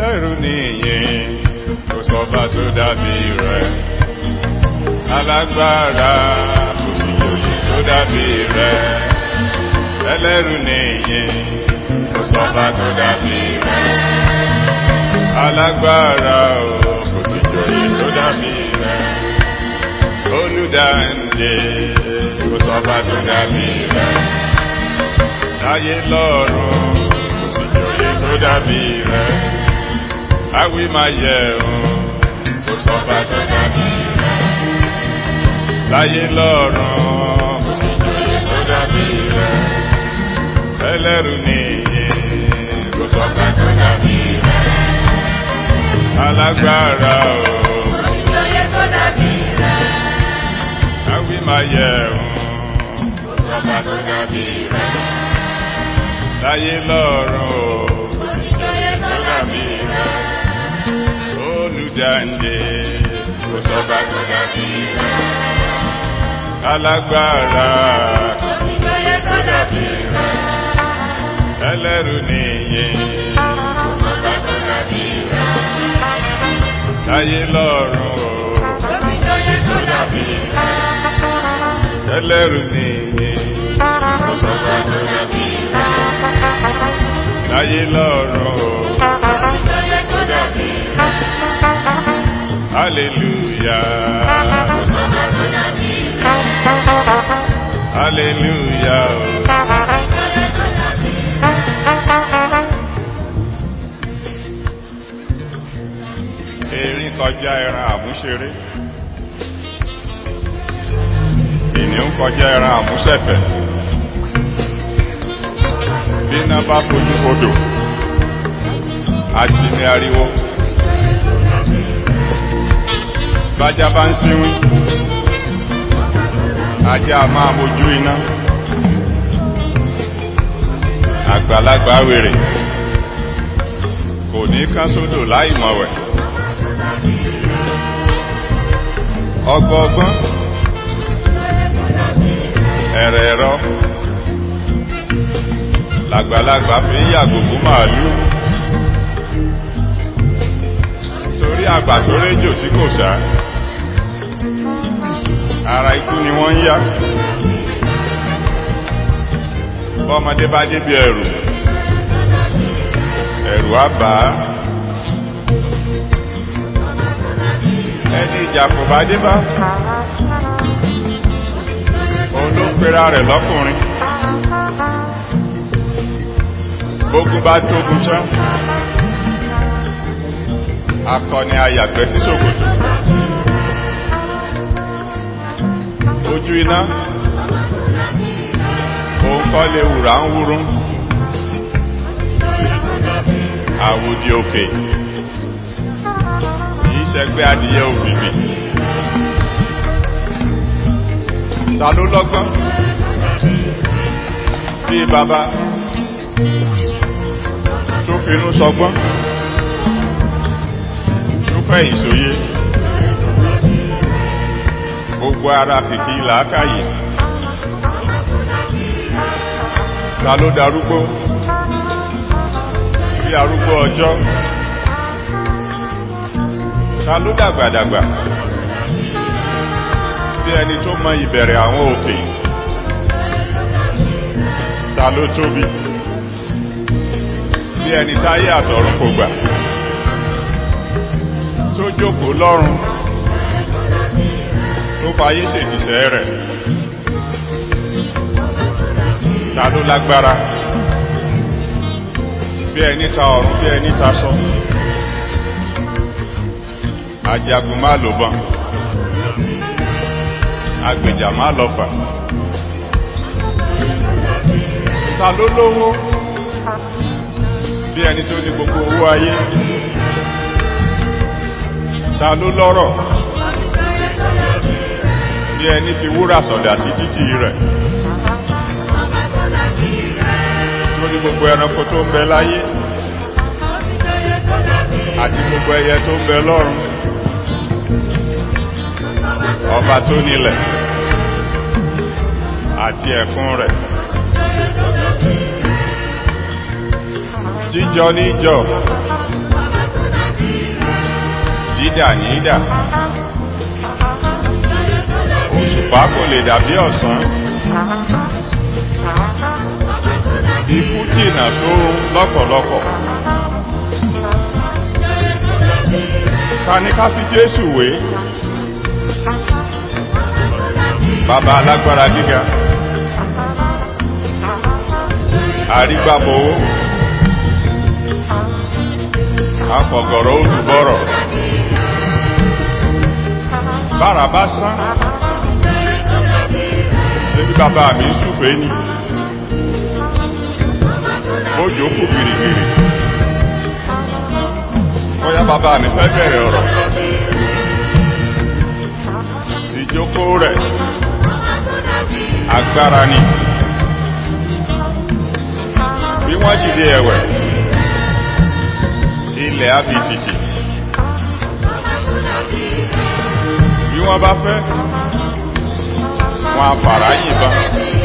ẹlẹ́rù nìyẹn kò sọ́ba tó dàbí rẹ̀ alágbára kò sí òye tó dàbí rẹ̀ ẹlẹ́rù nìyẹn kò sọ́ba tó dàbí rẹ̀ alágbára o kò sí òye tó dàbí rẹ̀ olùdáǹdè kò sọ́ba tó dàbí rẹ̀ láyé lọ́run kò sí òye tó dàbí rẹ̀ awí máa yẹ òun kò sọ́ba tó dàbí rẹ̀ láyé lọ́run kò sí òye tó dàbí rẹ̀ ẹlẹ́rù nìyí kò sọ́ba tó dàbí rẹ̀ alágbára o awí máa yẹ òun kò sọ́ba tó dàbí rẹ̀ láyé lọ́run o kò sí òye tó dàbí rẹ̀ olùdáǹdè kò sọ́ba tó dàbí rẹ̀ alágbára kò sí òye tó dàbí rẹ̀ ẹlẹ́rù nìyí kò sọ́ba tó dàbí rẹ̀ láyé lọ́run o kò sí òye tó dàbí rẹ̀ ẹlẹ́rù nìyí kò sọ́ba tó dàbí rẹ̀ láyé lọ́run o tó dàbí rẹ̀ hallelujah kò sọ́ba tó dàbí rẹ̀ hallelujah o. Erin kọjá ẹran àmúṣeré. Ènìyàn kọjá ẹran àmúṣẹ̀fẹ̀. Bí iná bá fojú fodò, a sì ní ariwo. Bájá bá ń síwín, ajá a máa mojú iná. Àgbàlagbà wèrè kò ní kán sódò láì mọ̀wẹ̀. ọgbọọgbọ́n ẹ̀rẹ̀ ẹ̀rọ làgbàlagbà fi ń yàgò fún màálù torí àgbà tó réjò tí kò sá ara ikú ni wọ́n ń yá bọ́mọdé bá débi ẹ̀rù ẹ̀rù á bà á ẹni ìjà kò bá dé bá òun ló pera rẹ̀ lọ́kùnrin gbógun bá tógun tán akọni ayàgbẹ́ sí ṣòkòtò ojú iná òun kọ́ lè wùrà ń wúrún àwòdì òkè kìí ṣẹgbẹ́ adìyẹ òbìbì ta ló lọ́gbọ́n bí bàbá tó finú sọgbọ́n tó fẹ́ ìsòye gbogbo ara kìkì làákàyè ta ló darúgbó bí arúgbó ọjọ́ ta ló dàgbàdàgbà bí ẹni tó mọ ìbẹ̀rẹ̀ àwọn òkè ta ló tóbi bí ẹni táyé àtọ̀run kò gbà tó jókòó lọ́run tó fayé ṣètìṣẹ́ rẹ̀ ta ló lágbára bí ẹni ta ọ̀run bí ẹni ta sọ ajagun má lò bàn agbèjà má lọ fà ta ló lówó bí ẹni tó ní gbogbo owó ayé ta ló lọ́rọ̀ bí ẹni fi wúrà sọ̀dà sí títì rẹ̀ tó ní gbogbo ẹranko tó ń bẹ láyé àti gbogbo ẹyẹ tó ń bẹ lọ́run ọba tó nílẹ̀ àti ẹ̀kún rẹ̀ jíjọ níjọ dídà ní ìdà òṣùpá kò lè dàbí ọ̀sán ikú jìnà sórun lọ́pọ̀lọpọ̀ ta ní ká fi jésù wé bàbá alágbára gíga àrígbàbowó afọ̀gọ̀rọ̀ olùbọ̀rọ̀ bára bá sán níbi bàbá mi súfèé ni ó jókòó gìrìgìrì bóyá bàbá mi fẹ́ bẹ̀rẹ̀ ọ̀rọ̀ ìjókòó rẹ̀ agbára ni bí wọ́n jìde ẹ̀wẹ̀ ilẹ̀ abìtìtì bí wọ́n bá fẹ́ wọn àfàrà yìnbọn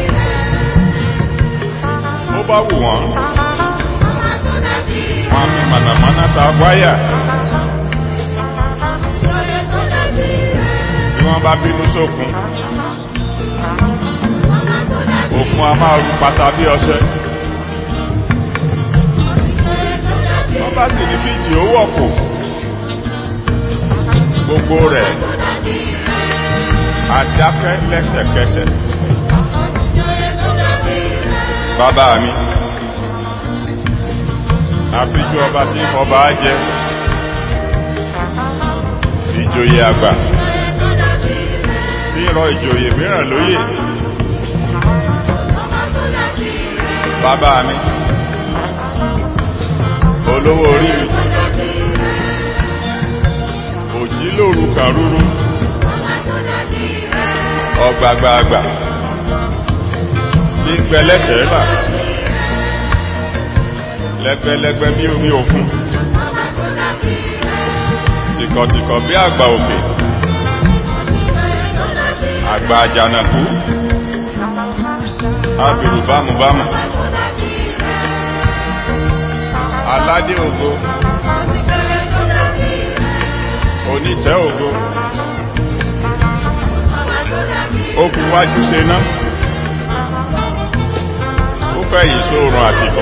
ó bá wù wọ́n wọn fi mànàmáná ta wáyà bí wọ́n bá bínú sókun òkun a máa rú pàṣà bí ọṣẹ wọ́n bá sì ní bíjì ó wọ̀pọ̀ gbogbo rẹ̀ adákẹ́ lẹ́sẹ̀kẹsẹ̀ bàbá mi àbíjú ọba tí ọba jẹ ìjòyè àgbà tí rọ ìjòyè mìíràn lóyè bàbá mi olówó orí mi òjí lóru kàrúrú ọgbàgbàgbà tí ń gbẹ lẹ́sẹ̀ bà lẹ́gbẹ́lẹ́gbẹ́ bí omi òkun tìkọ̀tìkọ̀ bí àgbà òkè àgbà àjànàkú abìrù bámubámu aládé ògo onítẹ́ ògo ó fi wájú ṣe ná ó fẹ́ yìí sóòrùn àsìkò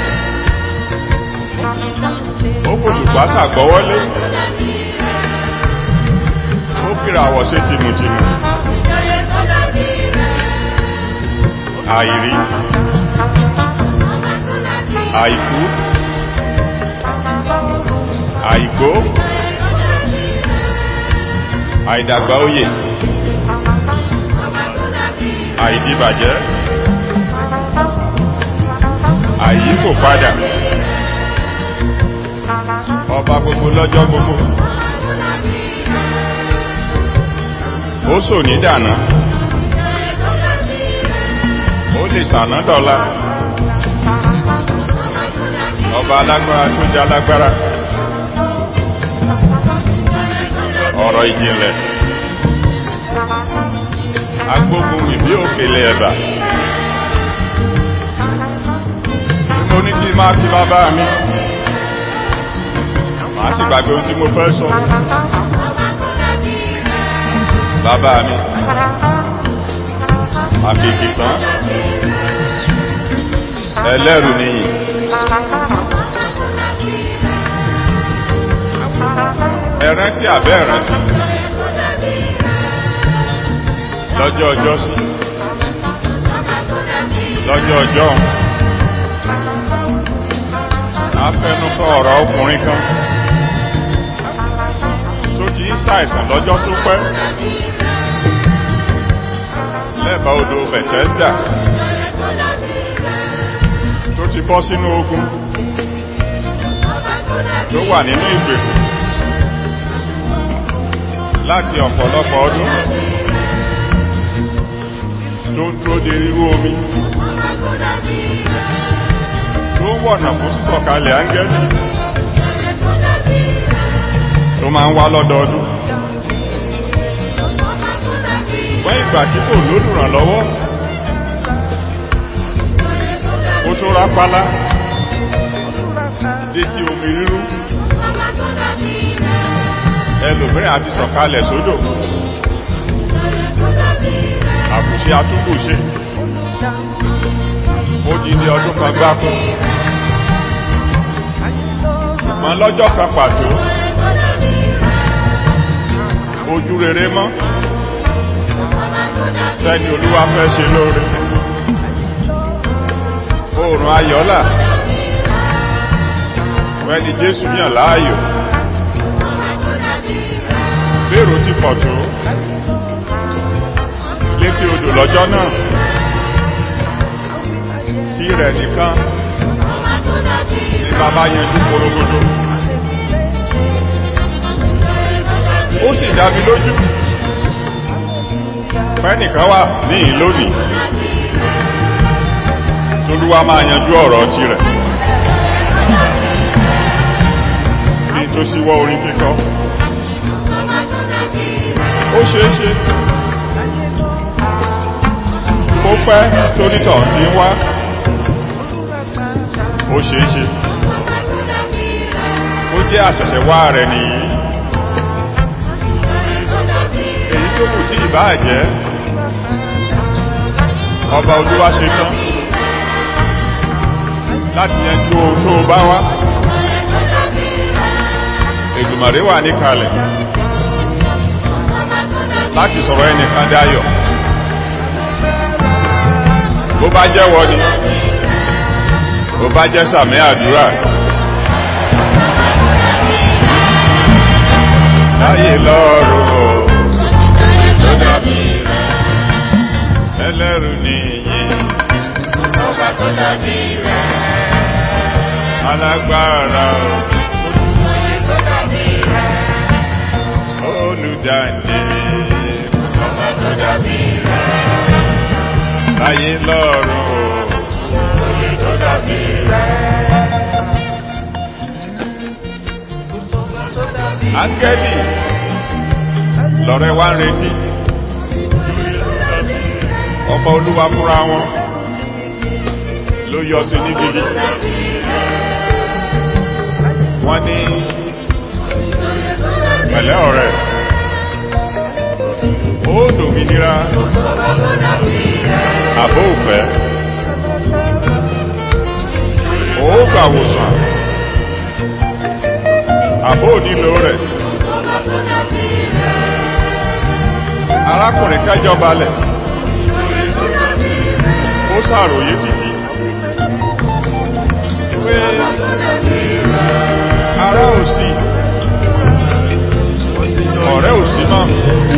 ó kòtùpá sàgbọ́wọ́lé ó kíra àwọ̀ sí tìmùtìmù àìrí àìkú àìgbó àìdàgbà òye àìdíbàjẹ́ àìyí kò padà ọba gbogbo lọ́jọ́ gbogbo ó sò ní dànà ó lè sànà dọ́là ọba alágbára tó jẹ́ alágbára ọ̀rọ̀ ìjìnlẹ̀ agbógun mi bí òkèlè ẹ̀bà mo ní kí máa kí bàbá mi màá sì gbàgbé ohun tí mo fẹ́ sọ bàbá mi àbìkìtàn ẹlẹ́rù nìyí ẹ̀rántí àbẹ́ ẹ̀rántí lọ́jọ́ ọjọ́ sí lọ́jọ́ ọjọ́ afẹnukọ ọ̀rọ̀ ọkùnrin kan tó ti ń ṣàìsàn lọ́jọ́ tó pẹ́ lẹ́bàá odò Bethesda tó ti bọ́ sínú ogun tó wà nínú ìgbèkùn láti ọ̀pọ̀lọpọ̀ ọdún tó ń tó de rírú omi tó ń wọ̀nà fún sísọ̀kalẹ̀ áńgẹ́lì tó máa ń wá lọ́dọọdún wọ́n ìgbà tí kò lólùrànlọ́wọ́ ó tó rápálá dé tí omi rírú òmíràn àti sọ̀kalẹ̀ sódò àkùṣe atúnkùṣe ó di ní ọdún kan gbáko ṣùgbọ́n lọ́jọ́ kan pàtó ojú rere mọ́ fẹ́ni olúwa fẹ́ ṣe lóore oòrùn ayọ́là fẹ́ni jésù yàn láàyò bèrò ti pọ̀ tó létí odò lọ́jọ́ náà tí rẹ̀ nìkan ní bàbá yanjú korogodo ó sì dábí lójú fẹ́nìkan wà ní ìlónìí tolúwa máa yanjú ọ̀rọ̀ ti rẹ̀ ní tó síwọ́ orin kíkọ́ ó ṣeéṣe ó pẹ́ tónítọ̀ tí ń wá ó ṣeéṣe ó jẹ́ àṣẹ̀ṣẹ̀ wá rẹ̀ nìyí èyí tó kù tí ìbáà jẹ́ ọba olúwa ṣe tán láti yanjú ohun tó bá wá èdùmàrè wà ní kalẹ̀ láti sọ̀rọ̀ ẹnìkan dáyọ̀ bó bá jẹ́wọ́ ni bó bá jẹ́ sàmì àdúrà láyé lọ́rùn tó dàbí rẹ̀ ẹlẹ́rù nìyí Ọba tó dàbí rẹ̀, alágbára oyè tó dàbí rẹ̀, olùdáǹdè ọba tó dàbí rẹ̀, láyé lọ́rùn oyè tó dàbí rẹ̀. Ọba tó dàbí rẹ̀, áńgẹ́lì lọ́rẹ́ wá ń retí ọba olúwa fúnra wọn ló yọ sí ní gidi wọ́n ní pẹ̀lẹ́ ọ̀rẹ́ ó dòmìnira àbó òfẹ́ ó gbàwòsàn àbó nílò rẹ̀ arákùnrin kẹjọ balẹ̀ ó sàròyé títí pé ara ò sí ọ̀rẹ́ ò sí mọ́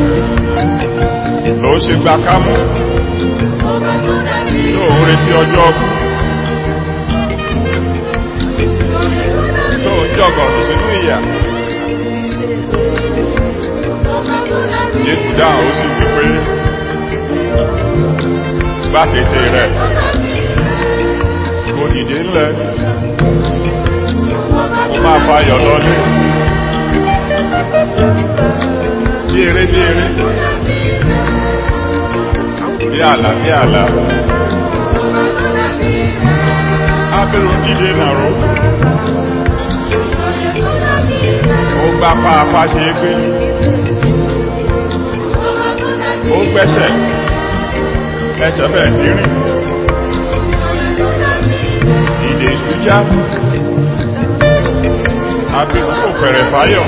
ló ṣe gba kámú tó ń retí ọjọ́ ọkù tó ń jọgọ̀ sínú ìyà Jésù dáhùn ó sì wípé gbákété rẹ̀ kò dìde ńlẹ̀ ó máa fayọ̀ lọ́lé bí eré bí eré bí àlà bí àlà abẹ́rù dìde nàró ó gbá pàápàá ṣe é pé ó gbẹ́sẹ̀ ẹsẹ̀ bẹ̀rẹ̀ sí rìn ìdè ìṣújá abẹ́rù kò fẹ̀rẹ̀ fáyọ̀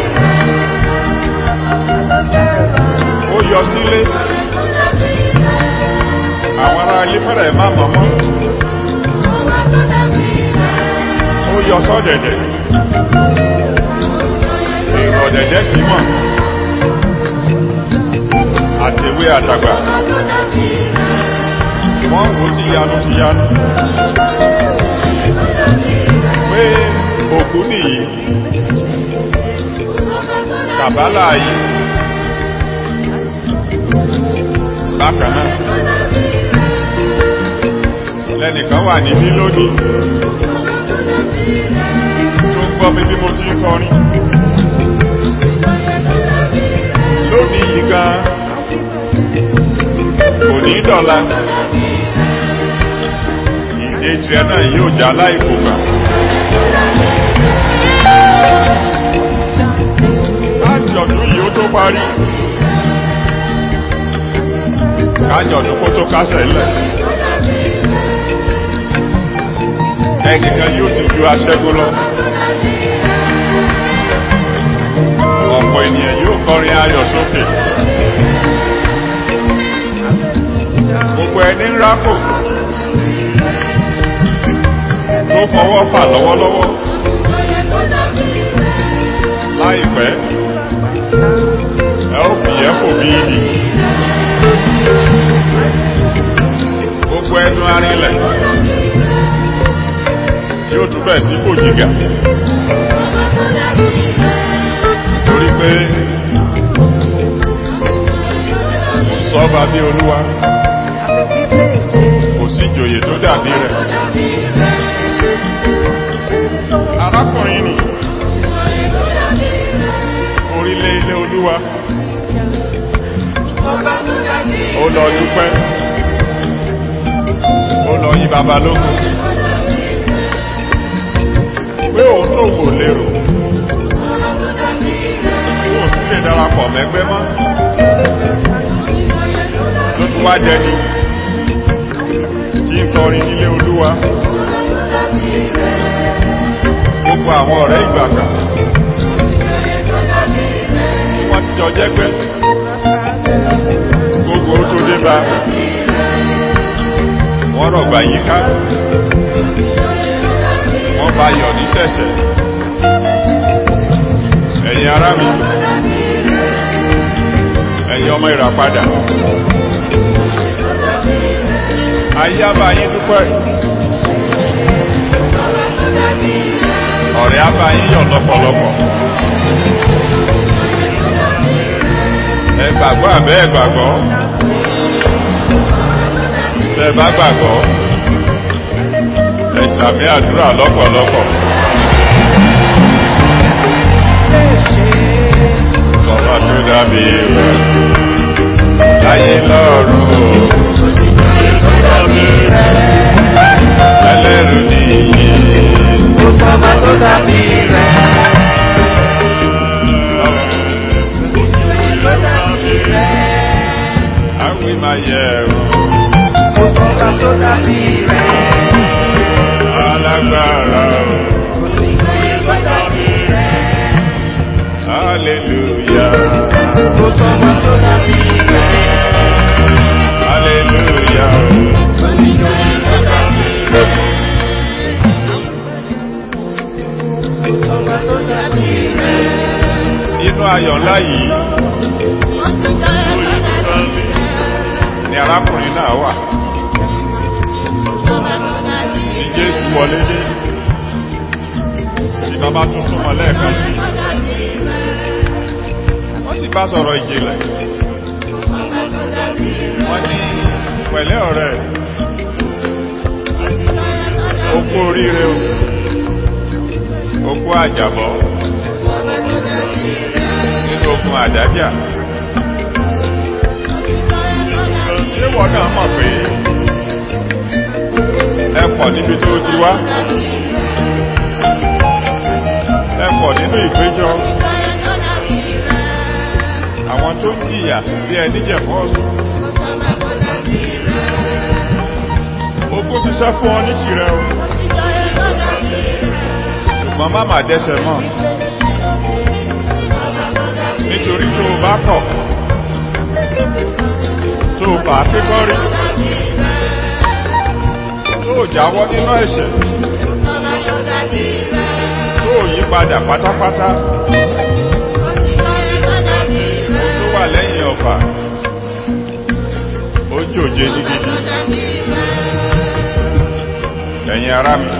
ó yọ sílé àwọn ará ilé fẹ́rẹ̀ má mọ́mọ́ ó yọ sọ́dẹ̀dẹ̀ èrò ọ̀dẹ̀dẹ̀ sí mọ̀ àti ewé àtàgbà wọ́n wò tí yanu ti yanu pé òkú nìyí kàbálà yìí bákanáà lẹ́nìkan wà níbí lónìí tó ń gbọ́ mi bí mo ti ń kọrin lónìí yìí gan kò ní dọ̀la ìdè tirẹ̀ náà yóò já láìkò gbà ájọ̀dún yìí ó tó kájọ̀dún kó tó kásẹ̀ lẹ̀ ẹnìkan yóò ti ju aṣẹ́gun lọ ọ̀pọ̀ ènìyàn yóò kọrin ayọ̀ sókè gbogbo ẹni ń rákò tó fọwọ́ fà lọ́wọ́lọ́wọ́ láìpẹ́ ẹ ó fìyẹ́ kò bí ìdì gbogbo ẹnu arinlẹ̀ yóò tún bẹ̀ sí kò jígà torí pé kò sọ́ba bí olúwa kò sí ìjòyè tó dàbí rẹ̀ arákùnrin ni orílẹ̀ ilé olúwa ó lọ dúpẹ́ ó lọ yí baba lógún pé òun tó wò lérò òun tún lè darapọ̀ mẹ́gbẹ́ mọ́ ló tún wá jẹni tí ń kọrin nílé olúwa gbogbo àwọn ọ̀rẹ́ ìgbàgbà tí wọ́n ti jọ jẹ́gbẹ́ gbogbo tó dé bá wọ́n rọ̀gbà yíká wọ́n bá yọ̀ ní ṣẹ̀ṣẹ̀ ẹ̀yin ará mi ẹ̀yin ọmọ ìràpadà ayé àbá yín dúpẹ́ ọ̀rẹ́ àbá yín yọ̀ lọ́pọ̀lọpọ̀ ẹ gbàgbọ́ àbẹ́ ẹ gbàgbọ́ tẹ bá gbàgbọ́ ẹ sàmì àdúrà lọ́pọ̀lọpọ̀ sọ̀rọ̀ tó dàbí rẹ̀ láyé lọ́rùn o ẹlẹ́rù nìyí àwí máa yẹ ẹ̀rù alágbára o hallelujah hallelujah o. inú ayọ̀ ńlá yìí ni arákùnrin náà wà ní jésù wọlé dé tí bàbá tún súnmọ́ lẹ́ẹ̀kan sí wọ́n sì bá sọ̀rọ̀ ìjìnlẹ̀ wọ́n ní pẹ̀lẹ́ ọ̀rẹ́ okú oríire o okú àjàbọ̀ nínú ogun àdájà ṣé wọ́n náà mọ̀ pé ẹ pọ̀ níbi tó ti wá ẹ pọ̀ nínú ìpéjọ àwọn tó ń jìyà bí ẹni jẹ̀fọ́ ọ̀sùn ogún ṣiṣẹ́ fún ọ ní tìrẹ o ṣùgbọ́n má má dẹ́sẹ̀ mọ́ nítorí tó o bá kọ̀ tó o bá kíkọ́rí tó o jáwọ́ nínú ẹ̀ṣẹ̀ tó o yí padà pátápátá tó wà lẹ́yìn ọ̀fà ó jòjé gidigidi ẹ̀yin ará mi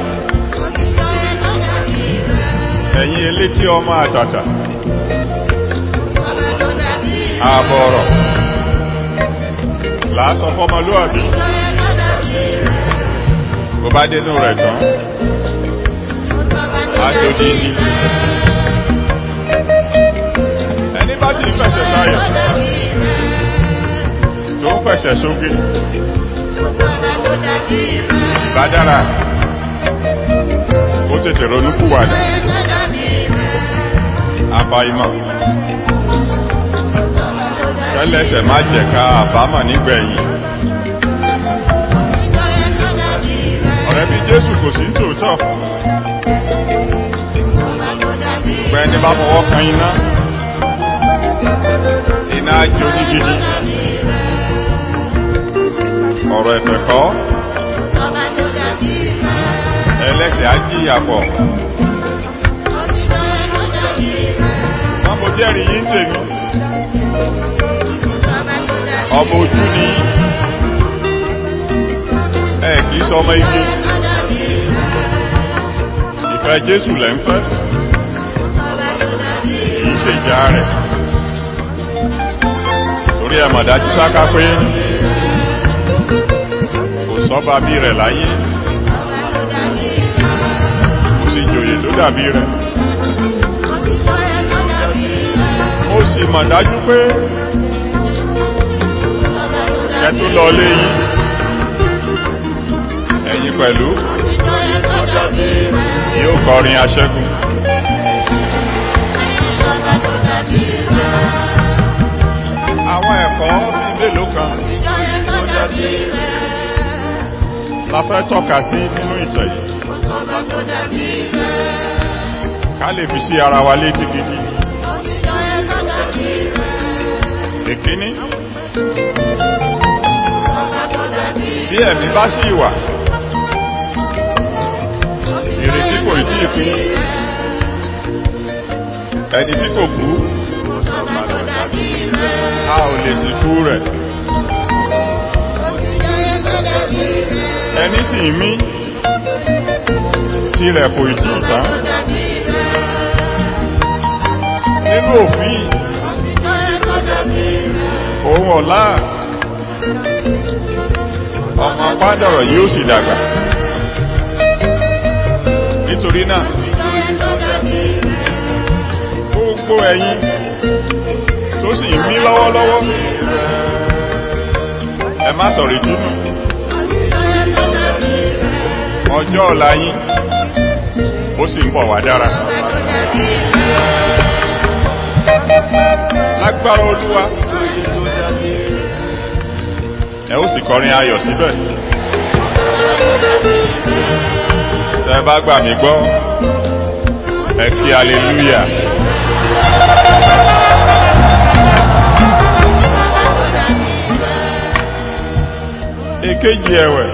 ẹ̀yin elétí ọmọ àtàtà ààbọ̀ ọ̀rọ̀ làásọ fọmọlúwàbí bó bá dénú rẹ̀ tán àjòjì ni ẹni bá sì ń fẹ̀sẹ̀ sáyọ̀ tó ń fẹ̀sẹ̀ sókè ìbádára ó tètè ronúkúwàdà àbáyímọ̀ kẹ́lẹ́sẹ̀ má jẹ̀ka àbámọ̀ nígbẹ̀yìn jésù kò sí tòótọ́ gbẹ́ni bá fọwọ́ kan iná iná jó ní gidi ọ̀rọ̀ ẹ̀fẹ̀ kọ́ ẹlẹ́sẹ̀ á jíyà pọ̀ wọ́n mo jẹ́rìí yín tèmi ọmọ ojú ni ẹ kìí sọ ọmọ igi ìfẹ́ jésù lẹ́ ń fẹ́ kìí ṣe ìjà rẹ̀ torí ẹ mọ̀ dájú sáká pé kò sọ́ba bí rẹ̀ láyé kò sí ìjòyè tó dàbí rẹ̀ ó sì mọ̀ dájú pé kẹtù lọ lé yìí ẹ̀yin pẹ̀lú yóò kọrin aṣẹ́gun àwọn ẹ̀kọ́ bíi mélòó kan la fẹ́ tọ́ka sí nínú ìtàn yìí ká lè fi sí ara wa létí gidi ìkíní bí ẹ̀mí bá sí ìwà ìrètí kò tí ì pín ẹni tí kò kú a ò lè sìnkú rẹ̀ ẹni sì ń mí tí rẹ̀ kò tí ì tán nínú òfin òun ọ̀la ọmọ pádọ̀rọ̀ yóò sì dàgbà nítorí náà gbogbo ẹ̀yin tó sì ń mí lọ́wọ́lọ́wọ́ ẹ má sọ̀rọ̀ ìtúnú ọjọ́ ọ̀la yín ó sì ń bọ̀ wá dára lágbára olúwa ẹ ó sì kọrin ayọ̀ síbẹ̀ tẹ́ bá gbà mí gbọ́ ẹ kí aleluya èkejì ẹ̀wẹ̀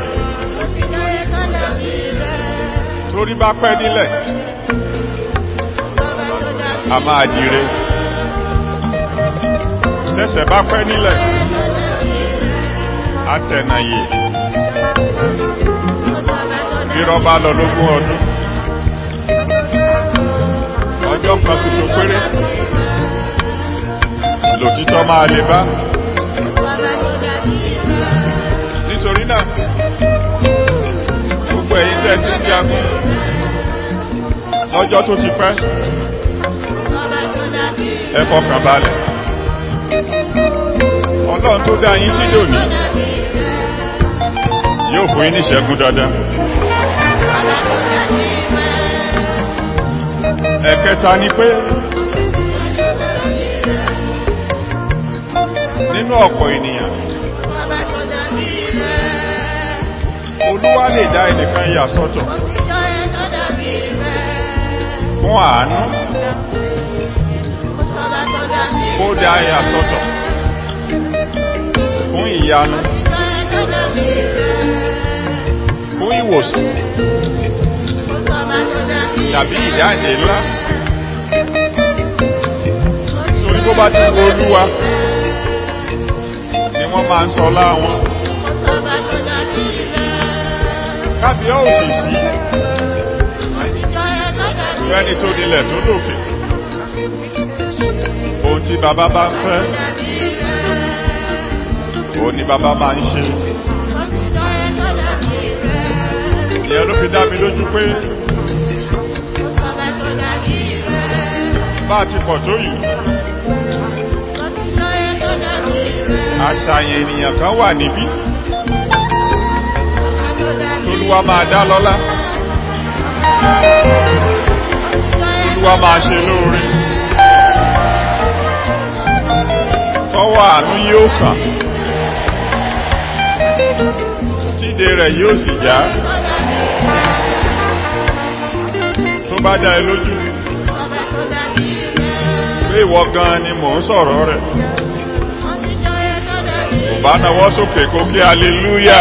torí bá pẹ́ nílẹ̀ a máa dire ṣẹ̀ṣẹ̀ bá pẹ́ nílẹ̀ atẹ̀nàyè irọ́ bá lọ lógún ọdún ọjọ́ kan ṣoṣo péré lòtítọ́ máa lè bá nítorí náà gbogbo ẹ̀yin tẹ́ ti ń jagun lọ́jọ́ tó ti pẹ́ ẹ fọkàn balẹ̀ ọlọ́run tó dá yín sí lónìí yóò fún yín níṣẹ́gun dandan ẹ̀kẹta ni pé nínú ọ̀pọ̀ ènìyàn olúwa lè dá ẹnìkan yà sọ́tọ̀ fún àánú kó dá yà sọ́tọ̀ fún ìyanu fún ìwòsàn tàbí ìdáǹdè ńlá torí tó bá ti wo olúwa ni wọ́n máa ń sọ láwọn kábíọ́ òṣìṣí fẹ́ni tó nílẹ̀ tó lòkè ohun tí bàbá bá ń fẹ́ òun ni bàbá máa ń ṣe ìyẹn ló fi dá mi lójú pé bá a ti pọ̀ tó yìí àṣàyàn ènìyàn kan wà níbí tolúwa máa dá lọ́lá tolúwa máa ṣe lóore tọ́wọ́ àánú yóò kàn tíde rẹ̀ yóò sì já bá dá ẹ lójú ọba tó dàbí rẹ̀. pé ìwọ gan ni mò ń sọ̀rọ̀ rẹ̀ Wọ́n ti jọyè tó dàbí rẹ̀. bá nawọ́ sókè kó kí aleluya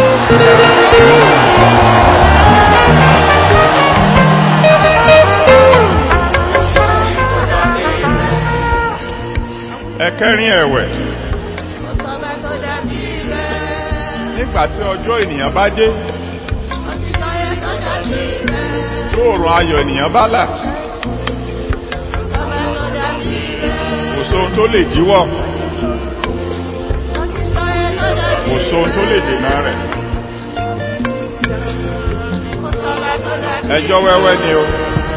ẹ̀kẹrin ẹ̀wẹ̀ ọba tó dàbí rẹ̀. nígbà tí ọjọ́ ènìyàn bá dé Wọ́n ti jọyè tó dàbí rẹ̀. tó òrùn ayọ̀ ènìyàn bá là ọba tó dàbí rẹ̀. kò sóhun tó lè díwọ́ Wọ́n ti jọyè tó dàbí kò sóhun tó lè dènà rẹ̀ ọba tó dàbí ẹjọ́ wẹ́wẹ́ ni o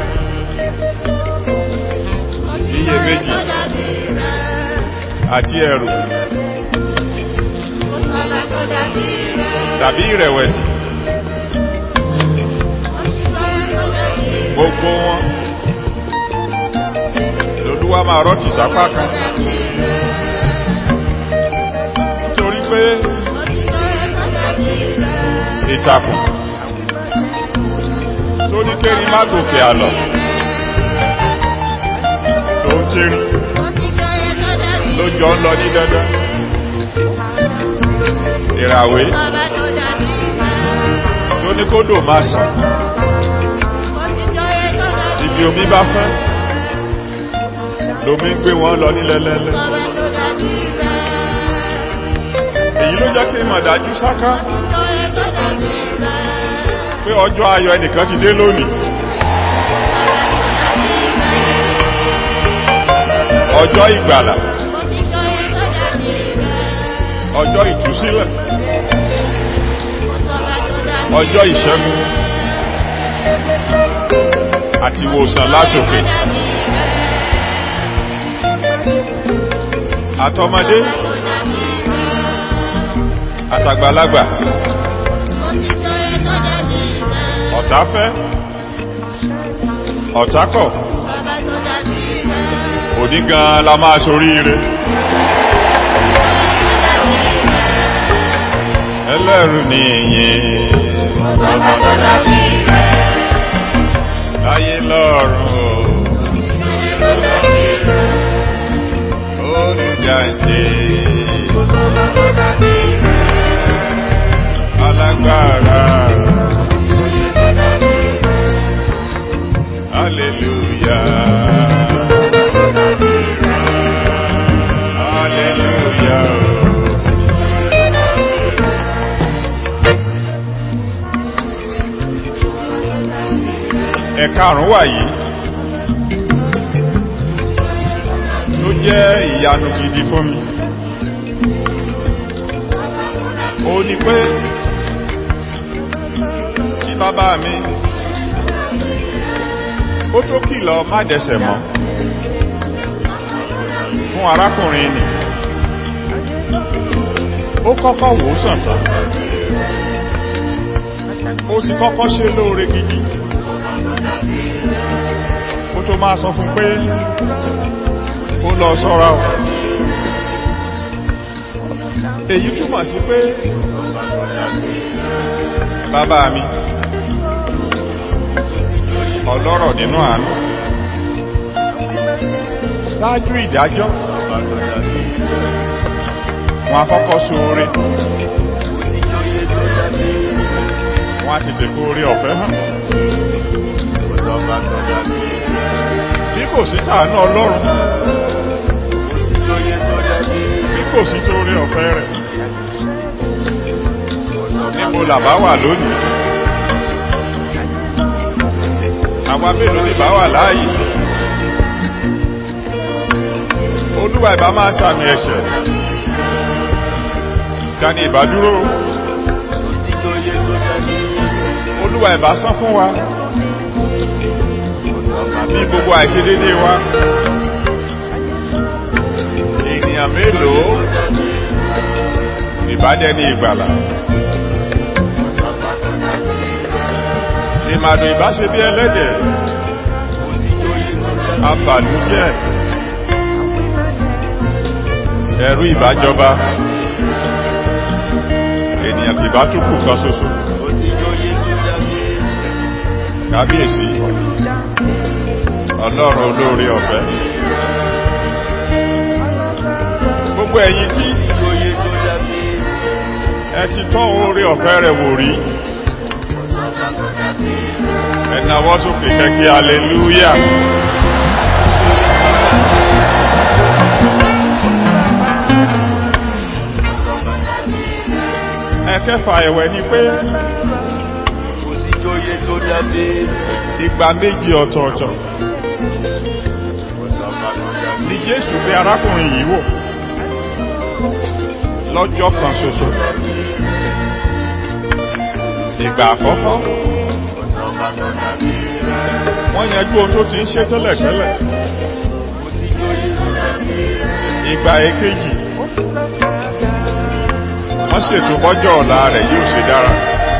Wọ́n ti iyèméjì. jọyè tó dàbí rẹ̀. àti ẹ̀rù ọba tó dàbí rẹ̀. tàbí ìrẹ̀wẹ̀sì Wọ́n ti jọyè tó dàbí rẹ̀. gbogbo wọn lolúwa máa rọ́tì sápá kan nítorí pé Wọ́n ti jọyè tó dàbí rẹ̀. ìtàkùn tó ní kéri má gòkè àlọ́ tó ń tírí Wọ́n ti jọyè tó dàbí ló jọ ń lọ ní dandan ìràwé ọba tó dàbí rẹ̀. tó ní kódò máa sàn Wọ́n ti jọyè tó dàbí ibi omi bá fẹ́ lomi ń gbé wọn lọ nílẹ̀lẹ́lẹ́ ọba tó dàbí rẹ̀. èyí ló jẹ́ kí mọ̀ dájú sáká Wọ́n ti jọyè tó dàbí rẹ̀. pé ọjọ́ ayọ̀ ẹnìkan ti dé lónìí ọjọ́ ìgbàlà Wọ́n ti jọyè tó dàbí rẹ̀. ọjọ́ ìtúsílẹ̀ Ọba tó dàbí ọjọ́ ìṣẹ́gun àti ìwòsàn látòkè àtọmọdé àtàgbàlagbà Wọ́n ti jọyè tó dàbí rẹ̀. ọ̀tá fẹ́ ọ̀tá kọ̀ Ọba tó dàbí rẹ̀. òní gan la máa ṣoríire ẹlẹ́rù ni ìyìn Ọba tó dàbí rẹ̀. láyé lọ́rùn o olùjáde Ọba tó dàbí rẹ̀. alágbára hallelujah hallelujah ẹ̀ka àrùn wà yìí tó jẹ́ ìyanu gidi fún mi ó ní pé kí bàbá mi ó tó kìlọ̀ má dẹsẹ̀ mọ́ fún arákùnrin nì ó kọ́kọ́ wò ó sàn tán ó ti kọ́kọ́ ṣe lóore gidi ó tó máa sọ fún pé ó lọ sọ́ra o èyí túmọ̀ sí pé bàbá mi ọlọ́rọ̀ nínú àánú ṣáájú ìdájọ́ wọn akọ́kọ́ sóore wọn á tètè kó orí ọ̀fẹ́ hàn bí kò sí tàánú ọlọ́run bí kò sí torí ọ̀fẹ́ rẹ̀ níbo làbá wà lónìí àwa mélòó ní bá wà láàyè olúwa ìbá máa sàmì ẹ̀ṣẹ̀ tani ìbádúró olúwa ìbá sán fún wa bí gbogbo àìṣedédé wa ènìyàn mélòó ìbádẹ́ni ìgbàlà ìmàdò ìbáṣe bí ẹlẹ́dẹ̀ abàlújẹ́ ẹ̀rú ìbájọba ènìyàn kì bá tún kù kan ṣoṣo kábíyèsí ọlọ́run olóore ọ̀fẹ́ gbogbo ẹ̀yin tí Oyè tó dàbí ẹ ti tọ́ oore ọ̀fẹ́ rẹ̀ wò rí ẹ̀nàwọ́ sókè kẹ́kẹ́ aleluya ẹ̀kẹfà ẹ̀wẹ̀ ni pé kò sí oyè tó dàbí ìgbà méjì ọ̀tọ̀ọ̀tọ̀ ni jésù bí arákùnrin yìí wò lọ́jọ́ kan ṣoṣo ìgbà àkọ́kọ́ wọ́n yanjú ohun tó ti ń ṣe tẹ́lẹ̀tẹ́lẹ̀ ìgbà èkejì wọ́n ṣètò bọ́jọ́ ọ̀la rẹ̀ yóò ṣe dára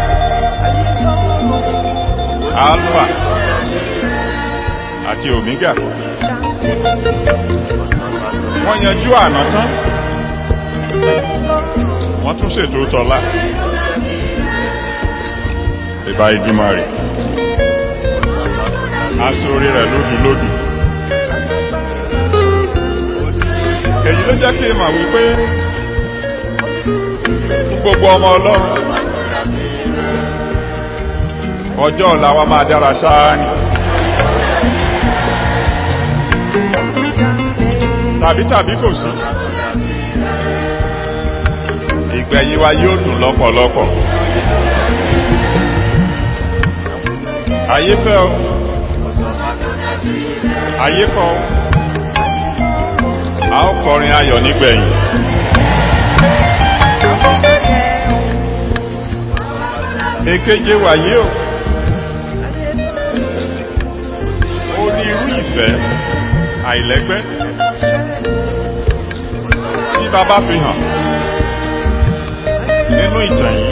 alpha àti omega wọ́n yanjú àná tán wọ́n tún ṣètò tọ́lá ìbá ìdúmọ̀ rẹ̀ aṣorí rẹ̀ lódùlódù èyí ló jẹ́ kí n mọ̀ wípé fún gbogbo ọmọ ọlọ́run ọjọ́ ọ̀la wa máa dára ṣáá ni tàbí tàbí kò sí ìgbẹ̀yìn wa yóò dùn lọ́pọ̀lọpọ̀ ayé fẹ́ o ayé kọ́ o a ó kọrin ayọ̀ nígbẹ̀yìn èkeje wàyé o ó ní irú ìfẹ́ àìlẹ́gbẹ́ tí bàbá fi hàn nínú ìtàn yìí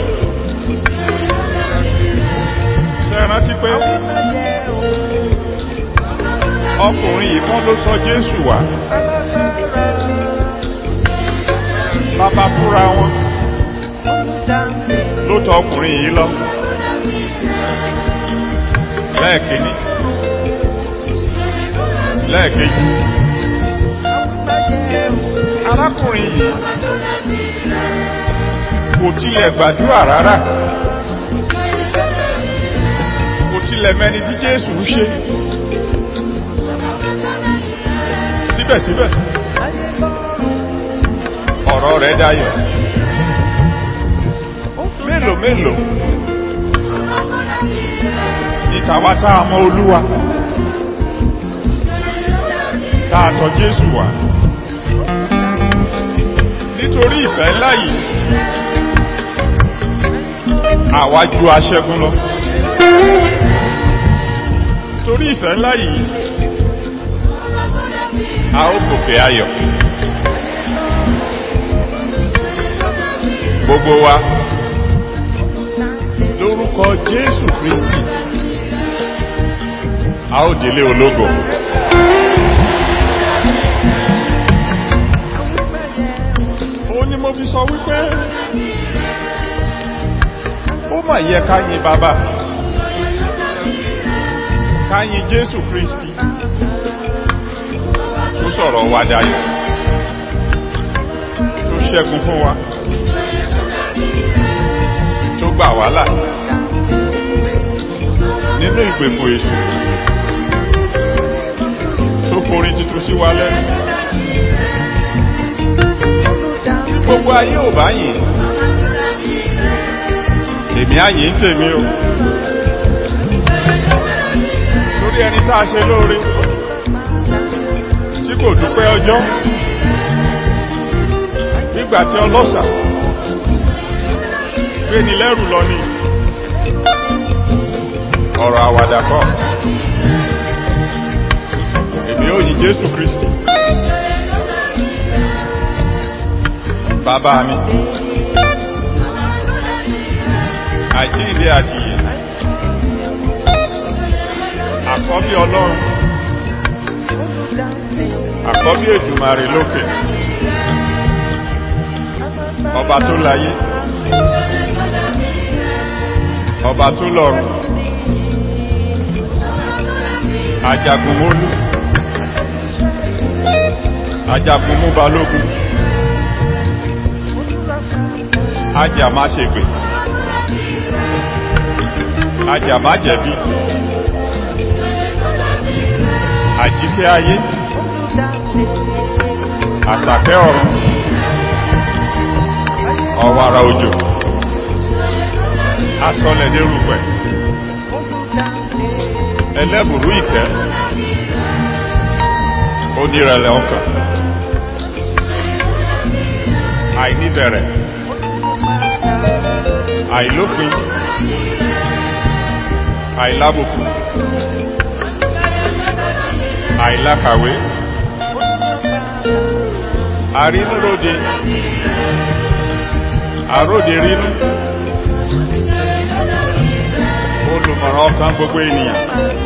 ṣe rántí pé ọkùnrin yìí kan ló tọ́ Jésù wá bàbá fúnra wọn ló tọ́ ọkùnrin yìí lọ lẹ́ẹ̀kejì lẹ́ẹ̀kejì arákùnrin yìí kò tilẹ̀ gbàdúrà rárá kò tilẹ̀ mẹni tí Jésù ń ṣe síbẹ̀síbẹ̀ ọ̀rọ̀ rẹ̀ dayọ̀ mélòó mélòó ní tàwa tá a mọ Olúwa tá a tọ̀ Jésù wá nítorí ìfẹ́ ńlá yìí àwa ju aṣẹ́gun lọ torí ìfẹ́ ńlá yìí a ó gòkè ayọ̀ gbogbo wa lórúkọ Jésù Kristi a ó délé ológo ó ní mo fi sọ wípé ó mà yẹ ká yìn bàbá ká yìn Jésù Kristi tó sọ̀rọ̀ wa dayọ̀ tó ṣẹ́gun fún wa tó gbà wá là nínú ìgbèkùn èṣù tó forí titun sí wa lẹ́nu tí gbogbo ayé ò bá yìn èmi á yìn tèmi o lórí ẹni tá a ṣe lóore tí kò dúpẹ́ ọjọ́ nígbà tí ọlọ́ṣà gbé ni lẹ́rù lọ ní ọ̀rọ̀ àwàdà kọ́ èmi ó yìn Jésù Kristi bàbá mi àjíǹde àti ìyè àkọ́bí Ọlọ́run àkọ́bí Èdùmàrè lókè ọba tó láyé ọba tó lọ́run ajagunmólú ajagunmú balógun ajá má ṣe pè ajá má jẹ̀bi àjíkẹ́ ayé àṣàkẹ́ ọ̀run ọ̀wàrà òjò asọlẹ̀ dérúpẹ̀ ẹlẹ́bùrú ìkẹ́ onírẹ̀lẹ̀ ọkàn àìníbẹ̀rẹ̀ àìlópin àìlábùkù àìlákàwé àrínúróde àróde rínú olùmọ̀ràn ọkàn gbogbo ènìyàn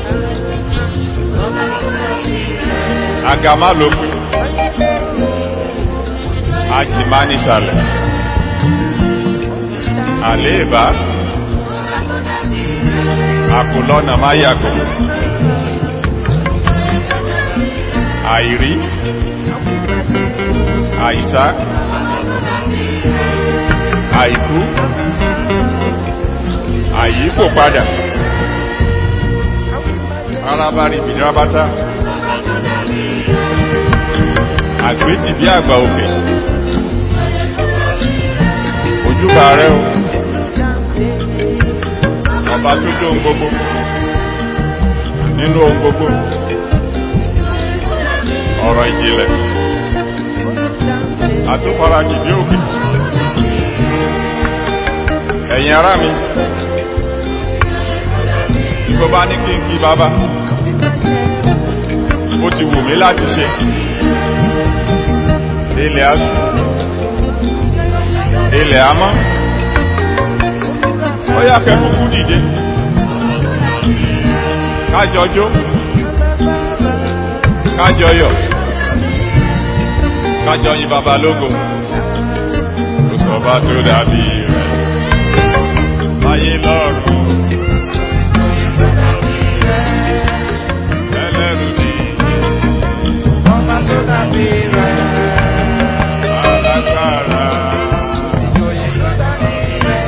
agama lópin ajìmá nísàlẹ̀ àléèbá àkùlọ́nà má yàgò àìrí àìsá àìkú àyíkò padà arábárí bìnrábátá àgbéjì bí àgbà òkè ojúbà rẹ o ọba tó dó ohun gbogbo nínú ohun gbogbo ọ̀rọ̀ ìjìnlẹ̀ àtúfarajì bí òkè ẹ̀yin ará mi ìgbọ́ bá ní kí n kí bàbá ó ti wù mí láti ṣe ilẹ̀ asù ilẹ̀ amọ́ ó yá kẹkùkú dìde kájọjó kájọyọ̀ kájọyìn bàbá lógo kò sọ̀bá tó dàbí rẹ̀ ayé lọ́rùn ẹlẹ́rù ní Ọba tó dàbí rẹ̀, alágbára ìjòyè tó dàbí rẹ̀,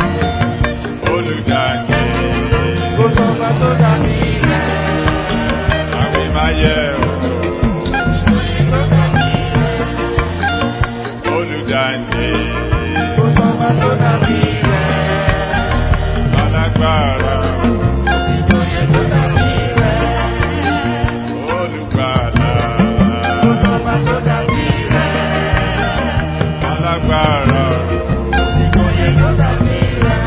olùdájé kò sọ́ba tó dàbí rẹ̀, àwìmáyé ìjòyè tó dàbí rẹ̀, olùdájé kò sọ́ba tó dàbí rẹ̀, alágbára ìjòyè tó dàbí rẹ̀, olùgbàlà kò sọ́ba tó dàbí rẹ̀, alágbára ìjòyè tó dàbí rẹ̀,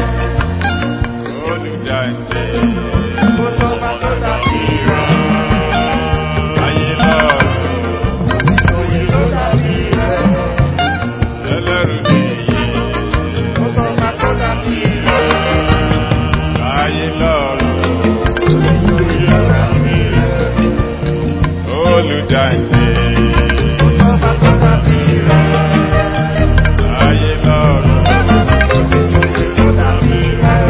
olùdájé kò sọ́ba tó dàbí rẹ̀, ayé lọ́rùn ìjòyè tó dàbí rẹ̀, ẹlẹ́rù nìyí. kò sọ́ba tó dàbí rẹ̀, ayé lọ́rùn ìjòyè tó dàbí rẹ̀, olùdáǹdè kò sọ́ba tó dàbí rẹ̀. ayé lọ́rùn tó dàbí rẹ̀,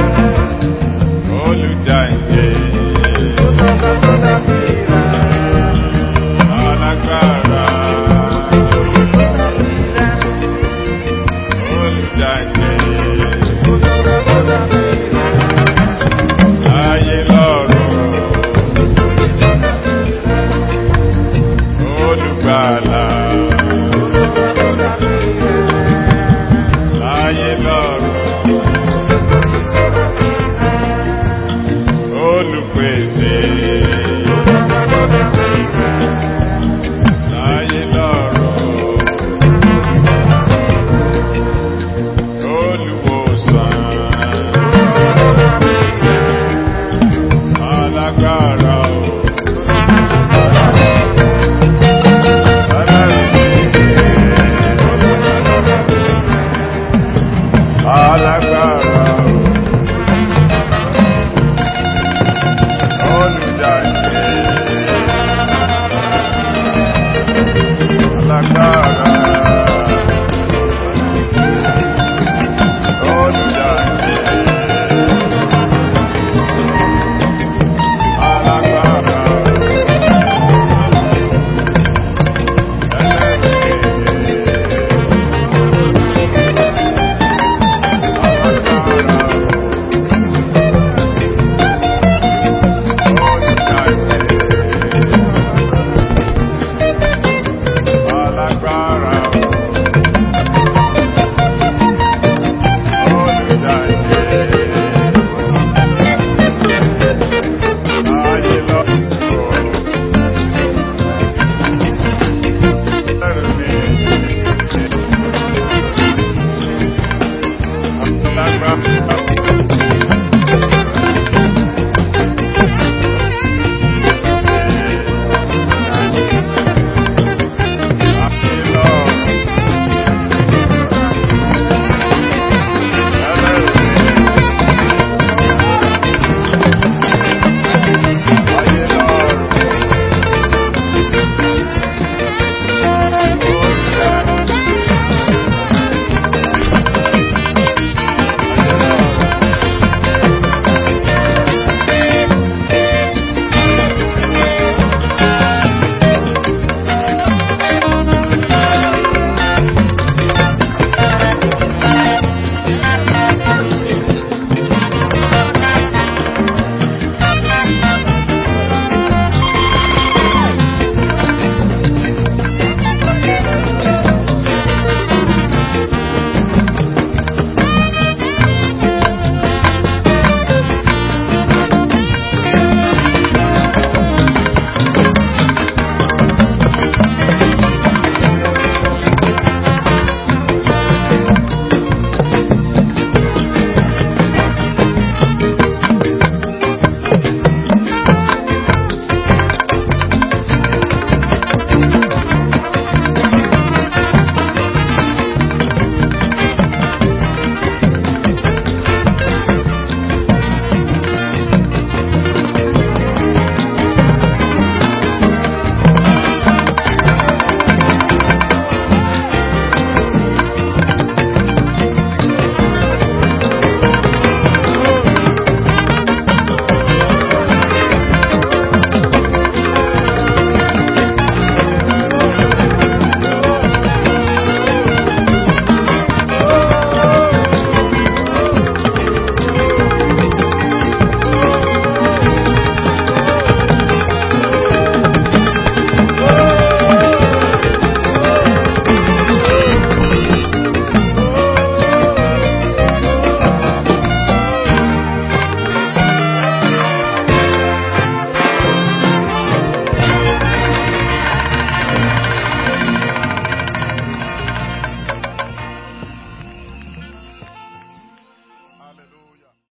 olùdáǹdè tó sọ́ba tó dàbí rẹ̀, alágbára tó dàbí rẹ̀, olùdáǹdè tó sọ́ba tó dàbí rẹ̀, ayé lọ́rùn olùgbàlà tó sọ́ba tó dàbí rẹ̀, ayé lọ́rùn olùpèsè tó sọ́ba tó dàbí rẹ̀, ayé lọ́rùn olùwòsàn tó dàbí rẹ̀, alágbára o ẹlẹ́rù alágbára.